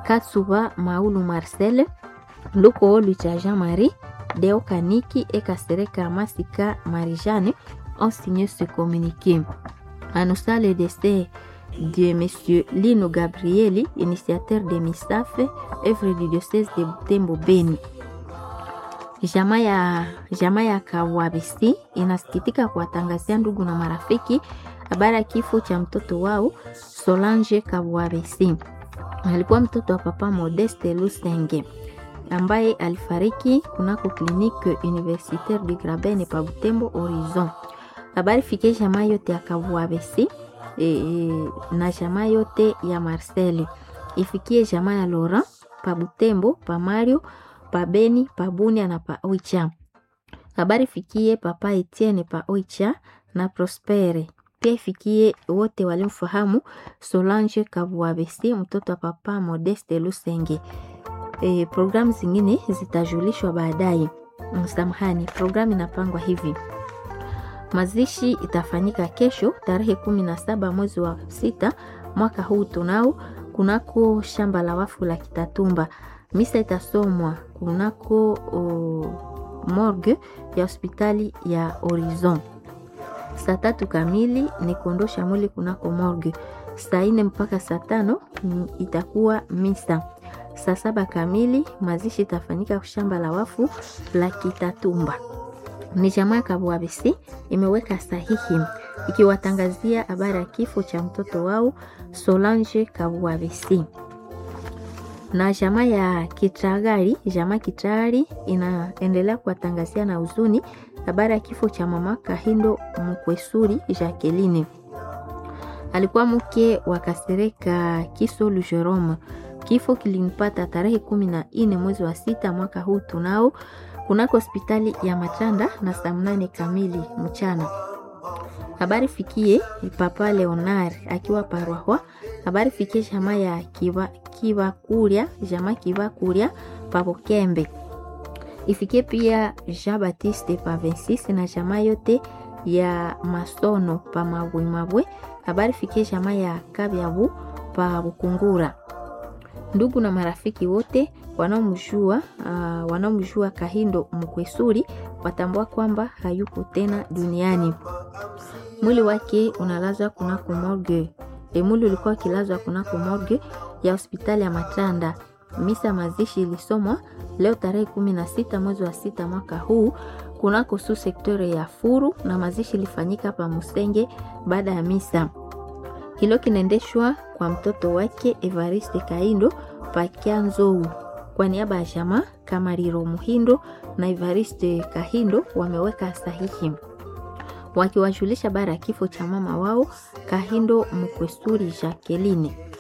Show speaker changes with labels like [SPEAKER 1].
[SPEAKER 1] Katsuba Maulu Marcel, Luko Lucha Jean-Marie, Deo Kaniki et Kasereka Masika Marijane ont signé ce communiqué. Annonçant le décès de M. Lino Gabrieli, initiateur de MISAF, œuvre du diocèse de Butembo Beni. Jamaa ya, jamaa ya Kawabisi inasikitika kuwatangazia ndugu na marafiki habari ya kifo cha mtoto wao Solange Kawabisi. Alikuwa mtoto wa papa Modeste Lusenge ambaye alifariki kunako klinike universitaire du Graben pa Butembo Horizon. Habari fikie jamaa yote ya Kawabisi e, e, na jamaa yote ya Marcel ifikie jamaa ya Laurent pa Butembo pa Mario pa Beni pa Bunia na pa Oicha. Habari fikie papa Etienne pa Oicha na Prospere. Pia ifikie wote walimfahamu Solange Kabuabesi, mtoto wa papa Modeste Lusenge. E, programu zingine zitajulishwa baadaye. Msamahani, programu inapangwa hivi: mazishi itafanyika kesho tarehe kumi na saba mwezi wa sita mwaka huu tunao kunako shamba la wafu la Kitatumba. Misa itasomwa kunako o, morgue ya hospitali ya Horizon. Saa tatu kamili ni kuondosha mwili kunako morgue. Saa nne mpaka saa tano itakuwa misa. Saa saba kamili mazishi itafanyika shamba la wafu la Kitatumba. Ni jamaa Kabwabisi imeweka sahihi ikiwatangazia habari ya kifo cha mtoto wao Solange Kabwabisi na jamaa ya Kitragari, jamaa Kitragari inaendelea kuwatangazia na huzuni habari ya kifo cha mama Kahindo Mkwesuri Jacqueline. Alikuwa mke wa Kasereka Kisolu Jerome. Kifo kilimpata tarehe kumi na nne mwezi wa sita mwaka huu tunao kunako hospitali ya Matanda na saa mnane kamili mchana. Habari fikie papa Leonard akiwa Parwahwa. Habari fikie jamaa ya kiwa, kiwa kuria jamaa kiwa kuria Pabokembe. Ifikie pia Jean Baptiste pa 26 na jamaa yote ya Masono pa Mabwe Mabwe. Habari fikie jamaa ya Kabyabu pa Bukungura. Ndugu na marafiki wote wanaomjua uh, wanaomjua Kahindo Mkwesuri watambua kwamba hayuko tena duniani. Mwili wake unalazwa kunako morgue. E, mwili ulikuwa ukilazwa kunako morgue ya hospitali ya Matanda. Misa mazishi ilisomwa leo tarehe kumi na sita mwezi wa sita mwaka huu kunako su sektore ya Furu na mazishi ilifanyika pa Musenge baada ya misa. Hilo kinaendeshwa kwa mtoto wake Evariste Kaindo Pakianzou. Kwa niaba ya jamaa Kamariro Muhindo na Evariste Kahindo wameweka sahihi wakiwajulisha bara ya kifo cha mama wao Kahindo Mkwesuri Jacqueline.